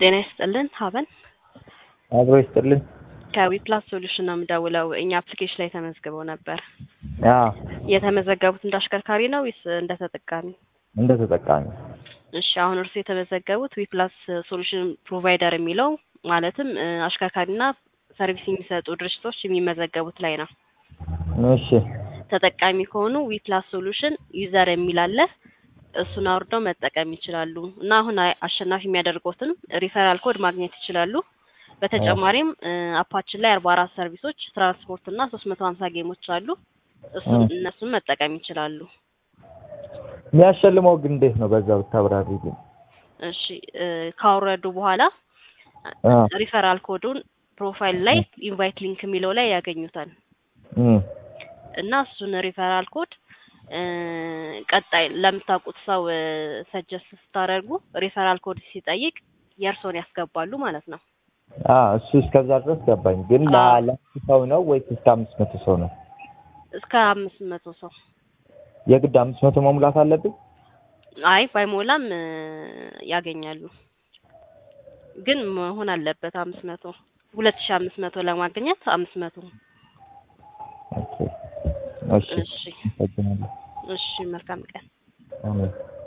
ጤና ይስጥልን ሀበን አብሮ ይስጥልኝ። ከዊፕላስ ሶሉሽን ነው የምደውለው። እኛ አፕሊኬሽን ላይ ተመዝግበው ነበር። አዎ የተመዘገቡት እንደ አሽከርካሪ ነው ወይስ እንደ ተጠቃሚ? እንደ ተጠቃሚ እሺ አሁን እርሱ የተመዘገቡት ዊፕላስ ሶሉሽን ፕሮቫይደር የሚለው ማለትም እ፣ አሽከርካሪና ሰርቪስ የሚሰጡ ድርጅቶች የሚመዘገቡት ላይ ነው። እሺ ተጠቃሚ ከሆኑ ዊፕላስ ሶሉሽን ዩዘር የሚል አለ። እሱን አውርደው መጠቀም ይችላሉ እና አሁን አይ- አሸናፊ የሚያደርጉትን ሪፈራል ኮድ ማግኘት ይችላሉ። በተጨማሪም እ፣ አፓችን ላይ አርባ አራት ሰርቪሶች ትራንስፖርት እና ሶስት መቶ ሀምሳ ጌሞች አሉ። እሱን እ። እነሱን መጠቀም ይችላሉ። የሚያሸልመው ግን እንዴት ነው? በዛ ብታብራሪ ግን። እሺ እ፣ ካወረዱ በኋላ አ ሪፈራል ኮዱን ፕሮፋይል ላይ ኢንቫይት ሊንክ የሚለው ላይ ያገኙታል እም እና እሱን ሪፈራል ኮድ እ፣ ቀጣይ ለምታውቁት ሰው ሰጀስት ስታደርጉ ሪፈራል ኮድ ሲጠይቅ የእርሶን ያስገባሉ ማለት ነው። አ እሱ እስከዛ ድረስ ገባኝ። ግን አዎ። ለአራት ሰው ነው ወይስ እስከ አምስት መቶ ሰው ነው? እስከ አምስት መቶ ሰው የግድ አምስት መቶ መሙላት አለብኝ? አይ ባይሞላም እ፣ ያገኛሉ ግን መሆን አለበት አምስት መቶ ሁለት ሺ አምስት መቶ ለማግኘት አምስት መቶ ኦኬ እሺ እሺ አመሰግናለሁ። እሺ መልካም ቀን አሜን